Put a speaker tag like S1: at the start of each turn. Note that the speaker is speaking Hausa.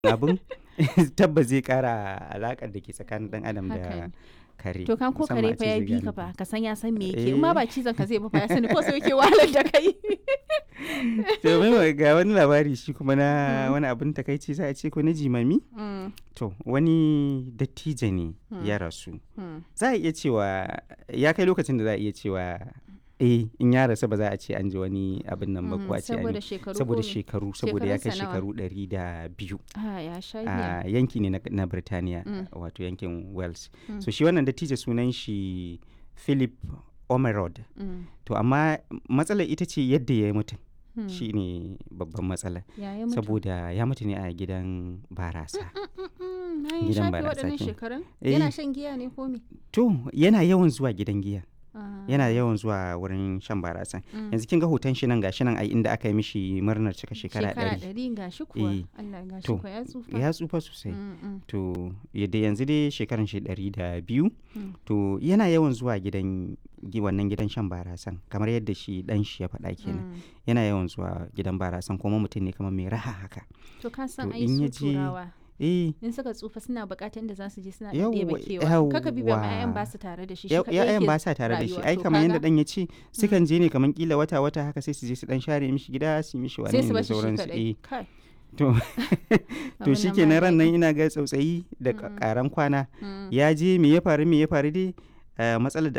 S1: abin tabbas zai kara alaƙar da ke tsakanin ɗan adam
S2: Haka
S1: da
S2: ne.
S1: kare
S2: To kan ko
S1: musamman
S2: kare
S1: a
S2: fa
S1: ce
S2: ya
S1: zai
S2: bi ka
S1: gane
S2: fa ka san ya san me yake in ma
S1: Eh.
S2: ba cizon ka zai ba fa ya sani ko sai yake wahalar da kai.
S1: to mai ga wani labari shi kuma na wani abin takaici za a ce ko na jimami
S2: Mm,
S1: to wani dattijo ne
S2: Hmm.
S1: ya rasu
S2: mm.
S1: za a iya cewa ya kai lokacin da za a iya cewa eh in ya rasu ba za a ce an ji wani abin nan ba ko a ce an
S2: saboda
S1: yi
S2: shekaru
S1: saboda
S2: ko me?
S1: shekaru saboda ya kai
S2: Shekarunsa nawa?
S1: shekaru ɗari da biyu
S2: Ah, ya sha
S1: a
S2: giya.
S1: yanki ne na, na Birtaniya
S2: Mm.
S1: wato yankin Wales
S2: Mm.
S1: so shi wannan dattijo sunan shi Philip Omerod
S2: Mm,
S1: to amma matsalar ita ce yadda ya yi mutum
S2: mm.
S1: shi ne babban matsala
S2: Ya yi mutu.
S1: saboda ya mutu ne a gidan barasa
S2: Mm, mm, mm, na yi
S1: Gidan
S2: shafe
S1: barasa
S2: waɗannan
S1: kenan.
S2: shekarun?
S1: Eh.
S2: Yana shan giya ne ko me?
S1: to yana yawan zuwa gidan giya
S2: Ah,
S1: yana yawan zuwa wurin shan barasa
S2: mm.
S1: yanzu kin ga hoton shi nan gashi nan ai inda aka yi mishi murnar cika shekara ɗari
S2: ɗari ga shi kuwa.
S1: Eh.
S2: Allah ga shi
S1: To,
S2: kuwa ya tsufa.
S1: ya tsufa sosai
S2: Mm, mm,
S1: to yadda yanzu dai shekaran shi ɗari da biyu
S2: mm.
S1: to yana yawan zuwa gidan gi- wannan gidan shan barasan kamar yadda shi dan shi ya faɗa kenan
S2: Mm.
S1: yana yawan zuwa gidan barasan kuma mutum ne kamar mai raha haka
S2: To ka san
S1: To,
S2: ai
S1: in
S2: su
S1: ya je-
S2: turawa.
S1: eh
S2: In suka tsufa suna buƙatar inda za su je suna
S1: Yawwa,
S2: ɗebe kewa. Kaka bi ba ma
S1: yawwa.
S2: 'ya'yan ba su tare da shi. shi
S1: ya-
S2: kaɗai
S1: ya'yan
S2: yake
S1: ba sa tare da shi
S2: rayuwa.
S1: ai
S2: To
S1: kamar yadda
S2: kaga,
S1: dan ya ce sukan je ne kamar kila wata wata haka sai su je su dan share mishi gida su yi mishi
S2: sai
S1: wani
S2: su
S1: da
S2: bashi shi
S1: sauransu
S2: kaɗai.
S1: eh
S2: Kai.
S1: to to
S2: abin
S1: shi
S2: nan
S1: ke
S2: ba
S1: ran nan
S2: daɗi.
S1: ina ga tsautsayi da
S2: Mm.
S1: karan kwana
S2: Mm.
S1: ya je me ya faru me ya faru dai eh, matsalar da